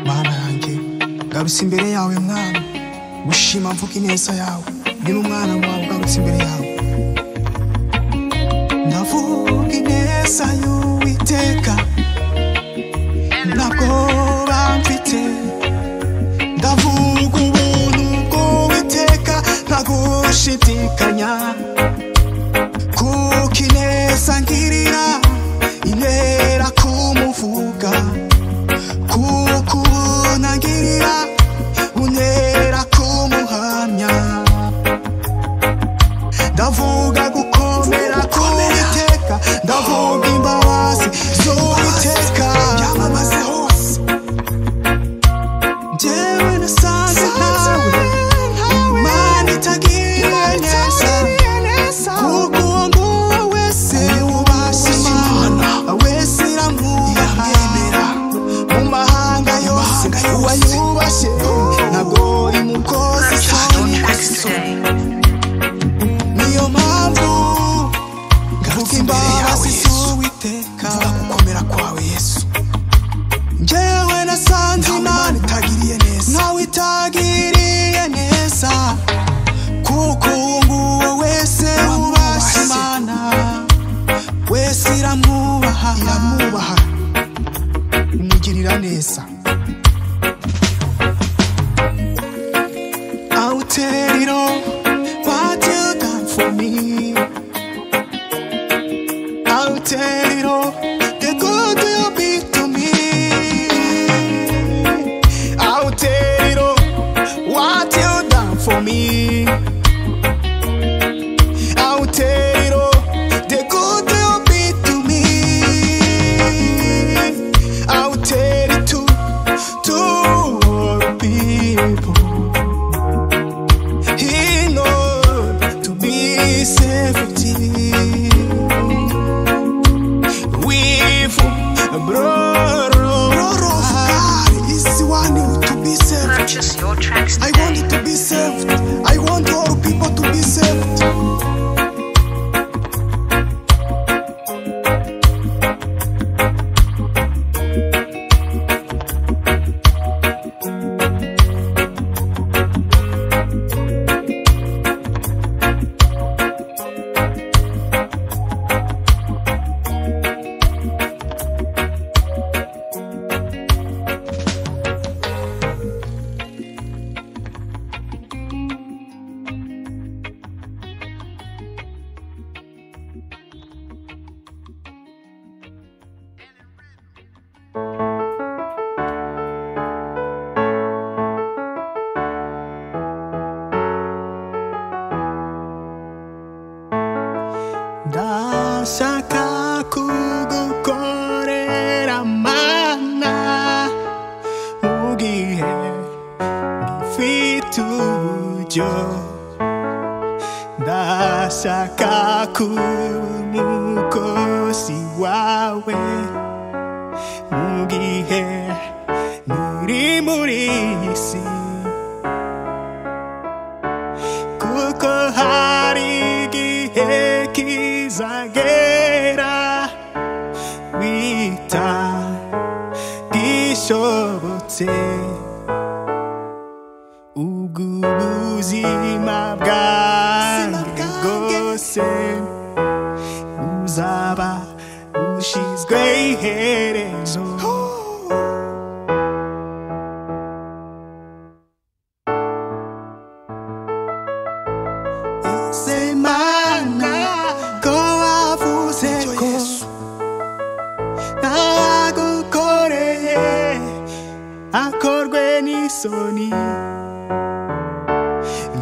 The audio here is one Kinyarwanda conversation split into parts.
Mana yanjye ngarutse imbere yawe mwana gushima mvuga ineza yawe ndi n'umwana wawe ugarutse imbere yawe ndavuga ineza y'uwiteka ntabwo bamfite ndavuga ubuntu bw'uwiteka ntagushidikanya kuko ineza ngirira intera kumuvuga kukubonagirira unera kumuhamya ndavuga gukomera k'uwiteka ndavuga imbabazi z'uwiteka byamamaze hose njyewe nasanze ntawe imana itagiye neza kuko uwo nguwo wese wubashye imana wese iramwubaha mu mahanga yose uwayubashye ntabwo imukoze isoni niyo mpamvu mvuga imbabazi z'uwiteka gukomera kwawe yesu njyewe nasanze imana itagiriye neza ntawe itagiriye neza kuko uwo nguwo wese wubashye imana wese iramwubaha iramwubaha imugirira neza I'll tell it all what you done for me I'll tell it all the good you be to me I'll tell it all what you done for me I'll tell it all the good you be to me I'll tell it to to all people. He knows to be safety. We for brother. Brother of God is the one who to be saved. Purchase your tracks I today. want it to be saved. I want all people to be saved. Ndashaka kugukorera mana mu gihe gifite uburyo ndashaka kuba umukozi wawe mu gihe nturi muri iyi si kuko hari igihe kizagera wita gishobotse ubwo ubuzima bwanjye bwose buzaba bushizwe iherezo semana ko wavuze ko ntawagukoreye akorwe n'isoni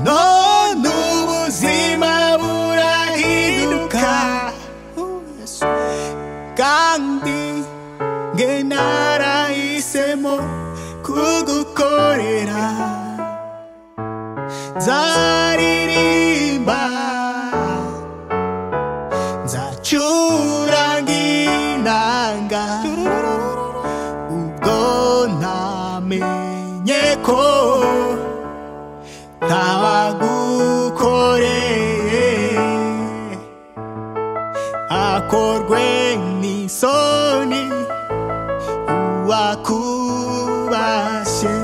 none ubuzima burahinduka kandi nge narahisemo kugukorera nzaririmba nzacuranga inanga ubwo namenye ko ntawagukoreye isoni uwakubashye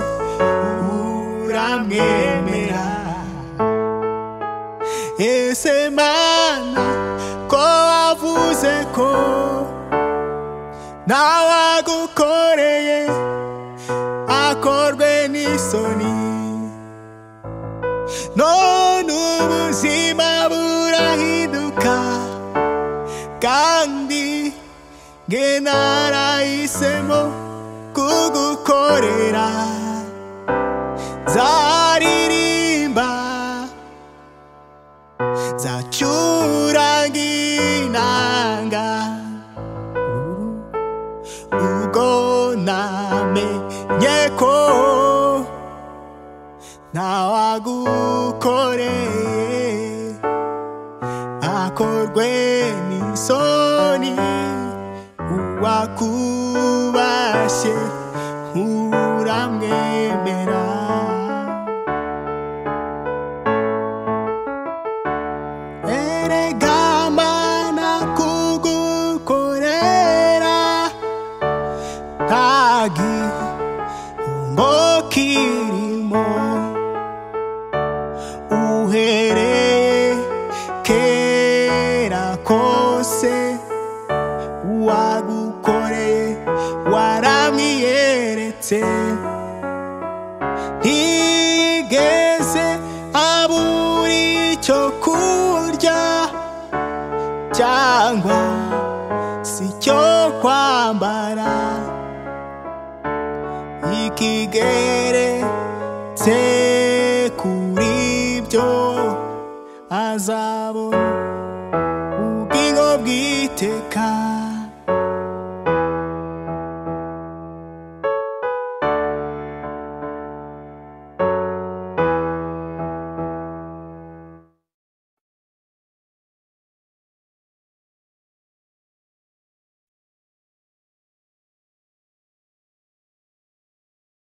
uramwemera ese mana ko wavuze ko ntawagukoreye akorwe n'isoni none ubuzima burahinduka kandi nge narahisemo kugukorera nzaririmba nzacuranga inanga ubwo namenye ko ntawagukoreye akorwe n'isoni uwakubashye uramwemera erega mana kugukorera nta gihombo kirimo uhereye kera kose wagukoreye waramwiyeretse ntigeze abura icyo kurya cyangwa si cyo kwambara ikigeretse kuri byo azabona ubugingo bw'iteka